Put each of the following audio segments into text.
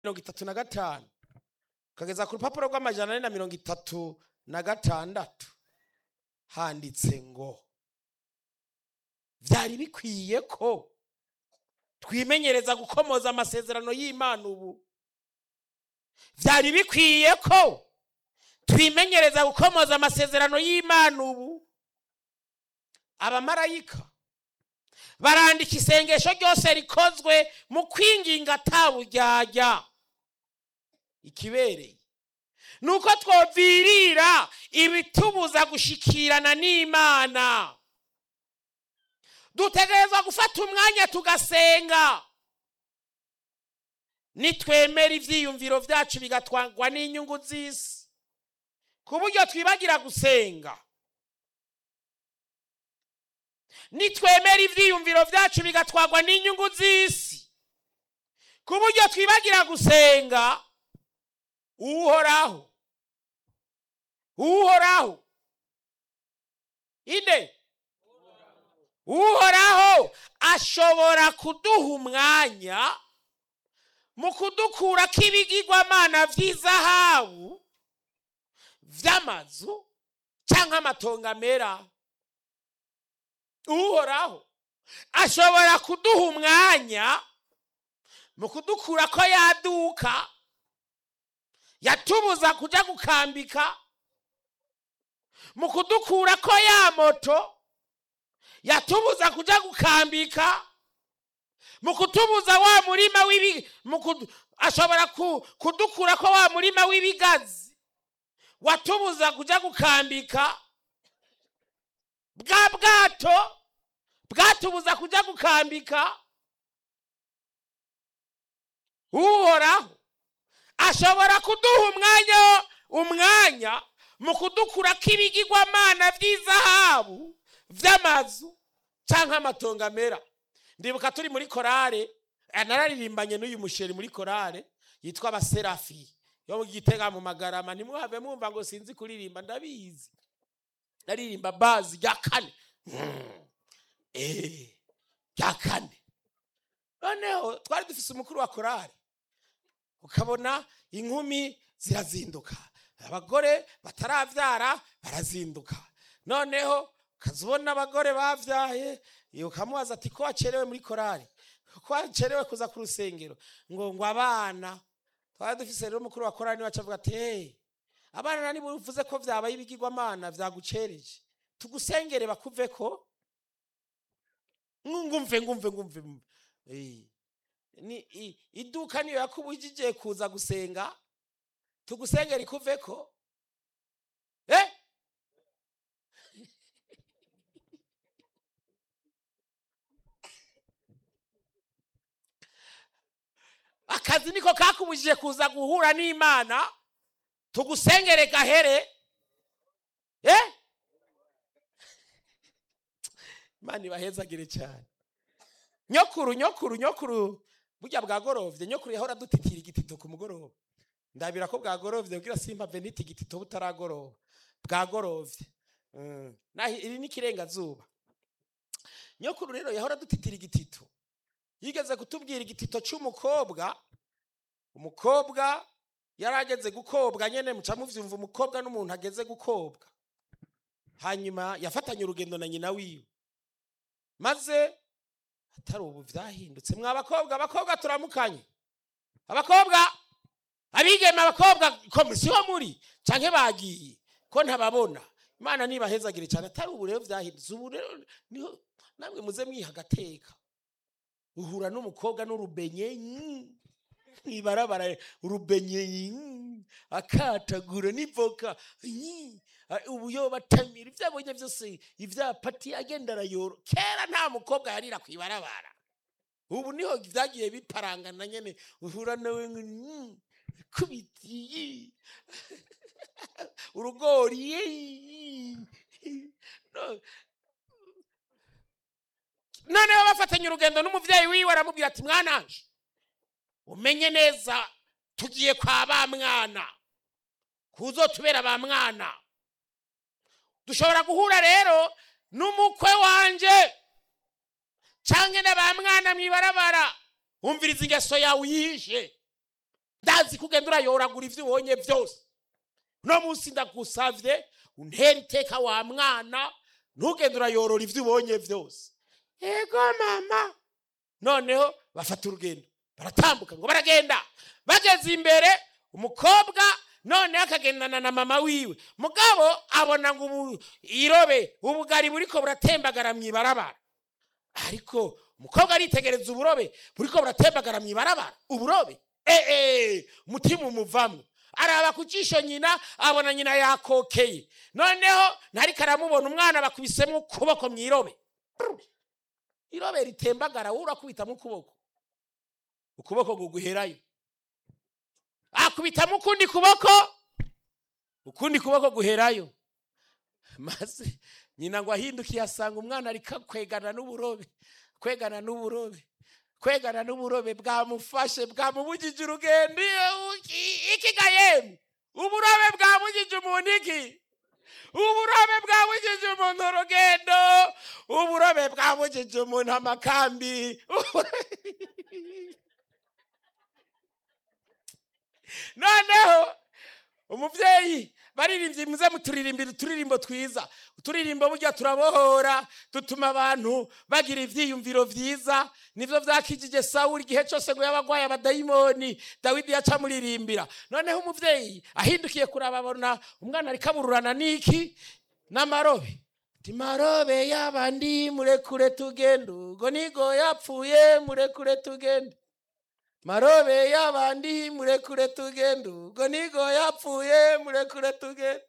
mirongo itatu na gatanu ukageza ku rupapuro rw'amajana ane na mirongo itatu na gatandatu handitse ngo byari bikwiye ko twimenyereza gukomoza amasezerano y'imana ubu byari bikwiye ko twimenyereza gukomoza amasezerano y'imana ubu abamarayika barandika isengesho ryose rikozwe mu kwinginga ataburyarya ikibereye ni uko twovirira ibitubuza gushikirana n'imana dutegerezwa gufata umwanya tugasenga nitwemera ibyiyumviro byacu bigatwangwa n'inyungu z'isi ku buryo twibagira gusenga nitwemera ibyiyumviro byacu bigatwagwa n'inyungu z'isi ku buryo twibagira gusenga uhoraho uhoraho inde uhoraho ashobora kuduha umwanya mu kudukurako ibigirwamana by'izahabu by'amazu cyangwa amatongo amera uhoraho ashobora kuduha umwanya mu kudukura ko yaduka yatubuza kujya gukambika mu kudukura ko ya moto yatubuza kujya gukambika mu kutubuza wa murima w'ibi ashobora kudukura ko wa murima w'ibigazi watubuza kujya gukambika bwa bwato bwatubuza kujya gukambika uhoraho ashobora kuduha umwanya umwanya mu kudukura k'ibigirwamana by'izahabu by'amazu cyangwa amatongo amera ndibuka turi muri korale nararirimbanye n'uyu musheri muri korale yitwa abaserafi yo mu gitega mu magarama ntimuhave mwumva ngo sinzi kuririmba ndabizi naririmba bazi rya kane rya kane noneho twari dufise umukuru wa korale ukabona inkumi zirazinduka abagore batarabyara barazinduka noneho ukazibona abagore babyaye ukamubaza ati ko wacerewe muri korali ko wacerewe kuza ku rusengero ngo ngo abana twari dufise rero umukuru wa korali niwe acavuga ati hey abana niba uvuze ko byabaye ibigirwamana byagucereje tugusengere bakuve ko ngumve ngumve ngumve iduka niyo yakubujije kuza gusenga tugusengera ikuve ko eh akazi niko kakubujije kuza guhura n'imana tugusengere gahere eh imana ibahezagire cyane nyokuru nyokuru nyokuru burya bwagorovye nyokuru yahora dutitira igitito ku mugoroba ndabira ko bwagorovye kugira simpave niti igitito butaragoroba bwagorovye naho iri n'ikirengazuba nyokuru rero yahora dutitira igitito yigeze kutubwira igitito cy'umukobwa umukobwa yari ageze gukobwa nyine muca muvyumva umukobwa n'umuntu ageze gukobwa hanyuma yafatanye urugendo na nyina wiwe maze atari ubu byahindutse mwa abakobwa abakobwa turamukanye abakobwa abigeme abakobwa komisiyo muri cyangwa bagiye ko ntababona imana ntibahezagire cyane atari ubu rero byahindutse ubu rero niho namwe muze mwiha agateka uhura n'umukobwa n'urubenye ntibarabara urubenye akatagura n'ivoka ubuyoba atamira ibyo abonye byose ibyapati agenda arayoro kera nta mukobwa yarira ku ibarabara ubu niho byagiye biparangana nyine uhura nawe kubitiye urugori noneho bafatanye urugendo n'umubyeyi wiwe aramubwira ati mwananje umenye neza tugiye kwa ba mwana kuzotubera ba mwana dushobora guhura rero n'umukwe wanje cyangwa na ba mwana mu ibarabara wumviriza ingeso yawe uyishe ndazi ko ugenda urayoragura ibyo ubonye byose uno munsi ndagusavye untera iteka wa mwana ntugende urayorora ibyo ubonye byose yego mama noneho bafata urugendo baratambuka ngo baragenda bageze imbere umukobwa noneho akagendana na mama wiwe mugabo abona ngo ubu irobe ubugari buriko buratembagara mu ibarabara ariko umukobwa aritegereza uburobe buriko buratembagara mu ibarabara uburobe ee umutima umuvamwo araba ku jisho nyina abona nyina yakokeye noneho ntariko aramubona umwana bakubisemo ukuboko mu irobe irobe ritembagara wowe urakubitamo ukuboko ukuboko guguherayo akubitamo ukundi kuboko ukundi kuboko guherayo maze nyina ngo ahindukiye asanga umwana ariko kwegana n'uburobe kwegana n'uburobe kwegana n'uburobe bwamufashe bwamubugije urugendo iki gayemu uburobe bwamugije umuntu iki uburobe bwabugije umuntu urugendo uburobe bwabugije umuntu amakambi noneho umubyeyi baririmbye muze muturirimbira uturirimbo twiza uturirimbo burya turabohora dutuma abantu bagira ibyiyumviro byiza nibyo byakijije sawuri igihe cyose ngo yabagwaye abadayimoni dawidi yaca amuririmbira noneho umubyeyi ahindukiye kuraba abona umwana ariko abururana n'iki n'amarobe ati marobe y'abandi murekure tugende ubwo nigo yapfuye murekure tugende marobe y'abandi murekure tugende ubwo nigo yapfuye murekure tugende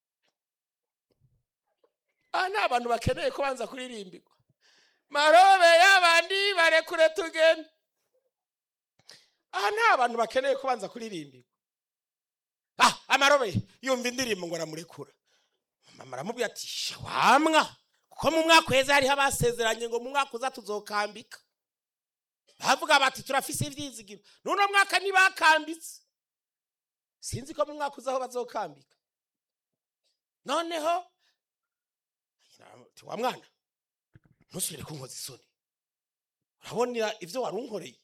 aha ni abantu bakeneye kubanza kuririmbirwa marobe y'abandi barekure tugende aha ni abantu bakeneye kubanza kuririmbirwa ah amarobe yumva indirimbo ngo aramurekura mama aramubwira ati wamwa kuko mu mwaka uheze hariho abasezeranye ngo mu mwaka uza tuzokambika bavuga bati turafise ibyizigiro n'uno mwaka ntibakambitse sinzi ko mu mwaka uzaho bazokambika noneho wa mwana ntusubire kunkoza isoni urabona ibyo wari unkoreye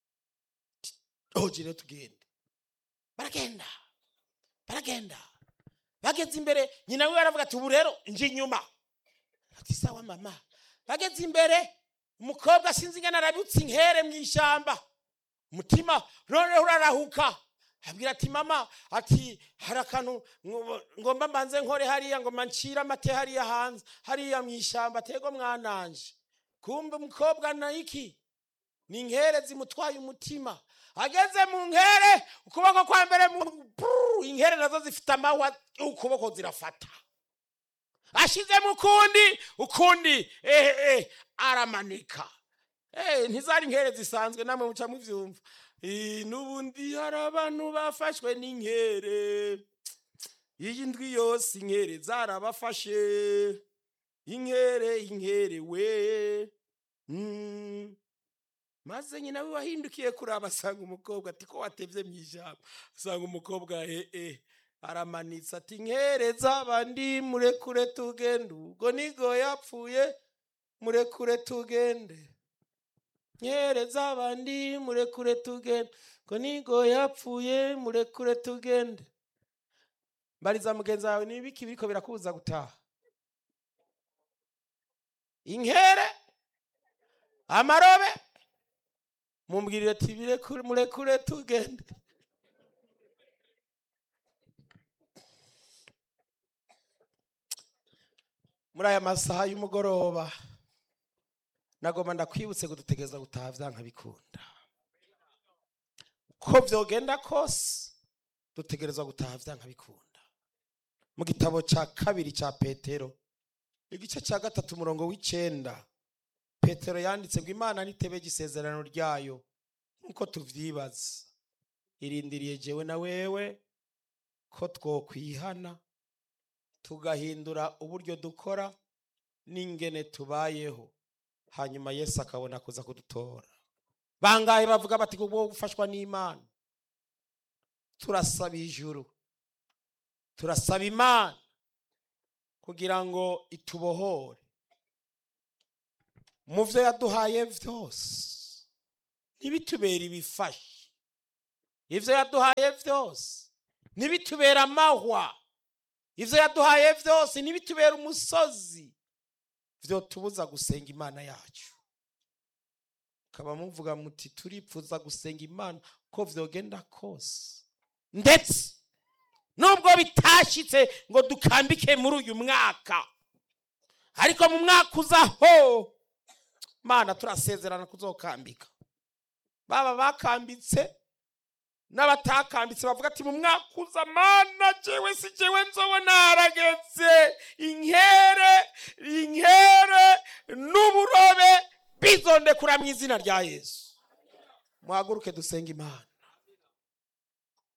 rero tugende baragenda baragenda bageze imbere nyina we aravuga ati ubu rero nje inyuma ati sawa mama bageze imbere umukobwa sinzi ingana arabutse inkere mu ishyamba umutima noneho urarahuka abwira ati mama ati hari akantu ngomba mbanze nkore hariya ngo ncire amate hariya hanze hariya mu ishyamba atego mwananje kumbe umukobwa na iki ni inkere zimutwaye umutima ageze mu nkere ukuboko kwa mbere inkere nazo zifite amahwa ukuboko zirafata ashizemo ukundi ukundi ehe aramanika ntizari inkere zisanzwe namwe muca mubyumva n'ubundi hari abantu bafashwe n'inkere iyi ndwi yose inkere zarabafashe inkere inkere we maze nyina we wahindukiye kuraba asanga umukobwa ati ko watebye mu ijambo asanga umukobwa ee aramanitse ati nkere z'abandi murekure tugende ubwo nigo yapfuye murekure tugende nkere z'abandi murekure tugende ubwo nigo yapfuye murekure tugende mbariza mugenzi wawe niba iki biriko birakubuza gutaha inkere amarobe mumbwirire ati murekure tugende muri aya masaha y'umugoroba nagomba ndakwibutse ngo dutegereza gutaha byanka bikunda uko byogenda kose dutegereza gutaha byanka bikunda mu gitabo cya kabiri cya petero igice cya gatatu umurongo w'icyenda petero yanditse ngo imana nitebe isezerano ryayo nk'uko tubyibaza irindiriye jewe na wewe ko twokwihana tugahindura uburyo dukora n'ingene tubayeho hanyuma yesu akabona kuza kudutora bangahe bavuga bati kubwo gufashwa n'imana turasaba ijuru turasaba imana kugira ngo itubohore mu byo yaduhaye byose ntibitubere ibifashe ivyo yaduhaye vyose ntibitubera amahwa ivyo yaduhaye vyose ntibitubera umusozi vyotubuza gusenga imana yacu kaba muvuga muti turipfuza gusenga imana ko vyogenda kose ndetse nubwo bitashitse ngo dukambike muri uyu mwaka ariko mu mwaka uzaho mana turasezerana kuzokambika baba bakambitse n'abatakambitse bavuga ati mu mwaka uza mana jewe si jewe nzobona harageze inkere inkere n'uburobe bizondekura mu izina rya yesu muhaguruke dusenga imana